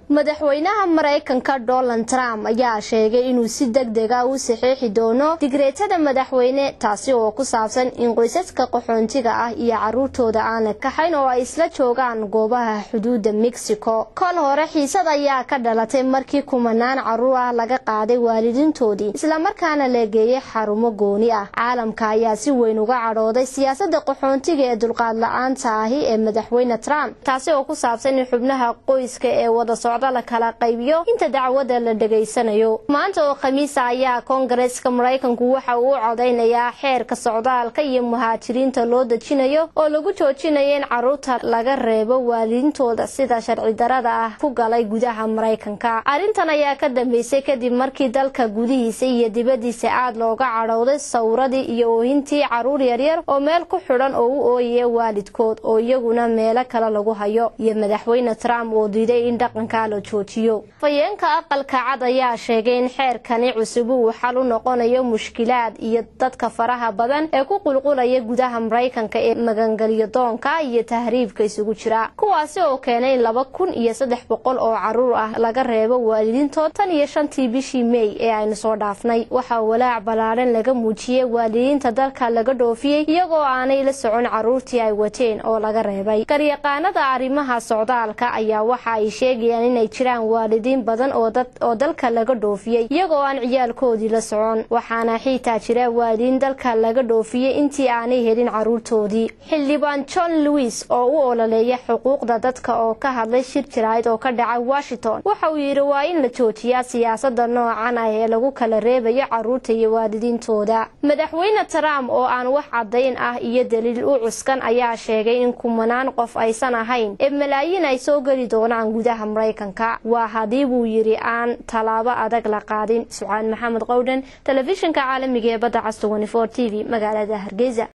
madaxweynaha maraykanka donald trump ayaa sheegay inuu si deg dega u saxiixi doono digreetada madaxweyne taasi oo ku saabsan in qoysaska qaxoontiga ah iyo caruurtooda aan la kaxayn oo ay isla joogaan goobaha xuduudda mexico kol hore xiisad ayaa ka dhalatay markii kumanaan caruur ah laga qaaday waalidiintoodii islamarkaana la geeyey xarumo gooni ah caalamka ayaa si weyn uga cadhooday siyaasada qaxoontiga ee dulqaad la-aanta ahi ee madaxweyne trump taasi oo ku saabsan in xubnaha qoyska ee wada socda la kala qaybiyo inta dacwada la dhegaysanayo maanta oo khamiisa ayaa koongareeska maraykanku waxa uu u codaynayaa xeerka socdaalka iyo muhaajiriinta loo dejinayo oo lagu joojinayo in caruurta laga reebo waalidiintooda sida sharci darada ah ku galay gudaha maraykanka arrintan ayaa ka dambeysay kadib markii dalka gudihiisa iyo dibadiisa aad looga cadhowday sawradii iyo oohintii caruur yaryar oo meel ku xidhan oo u ooyaya waalidkood oo iyaguna meelo kale lagu hayo iyo madaxweyne trump oo diiday in dhaqanka la joojiyo fayeenka aqalka cad ayaa sheegay in xeerkani cusub uu xal u noqonayo mushkilaad iyo dadka faraha badan ee ku qulqulaya gudaha maraykanka ee magangelyo doonka iyo tahriibka isugu jira kuwaasi oo keenay in laba kun iyo saddex boqol oo caruur ah laga reebo waalidiintood tan iyo shantii bishii mey ee aynu soo dhaafnay waxaa walaac ballaadhan laga muujiyey waalidiinta dalka laga dhoofiyey iyagoo aanay la socon caruurtii ay wateen oo laga reebay garyaqaanada arrimaha socdaalka ayaa waxa ay sheegayaan inay jiraan waalidiin badan oo dalka laga dhoofiyey iyagoo aan ciyaalkoodii la socon waxaana xiitaa jira waalidiin dalka laga dhoofiyey intii aanay helin caruurtoodii xildhibaan john lewis oo u ololeeya xuquuqda dadka oo ka hadlay shir jaraa'id oo ka dhacay washington waxa uu yidhi waa in la joojiyaa siyaasada noocan ah ee lagu kala reebayo caruurta iyo waalidiintooda madaxweyne trump oo aan wax caddayn ah iyo daliil u cuskan ayaa sheegay in kumanaan qof aysan ahayn ee malaayiin ay soo geli doonaan gudaha maraykanka waa haddii buu yidhi aan tallaabo adag la qaadin sucaan maxamed qowdhan telefishinka caalamiga ee badda cas t v magaalada hargeysa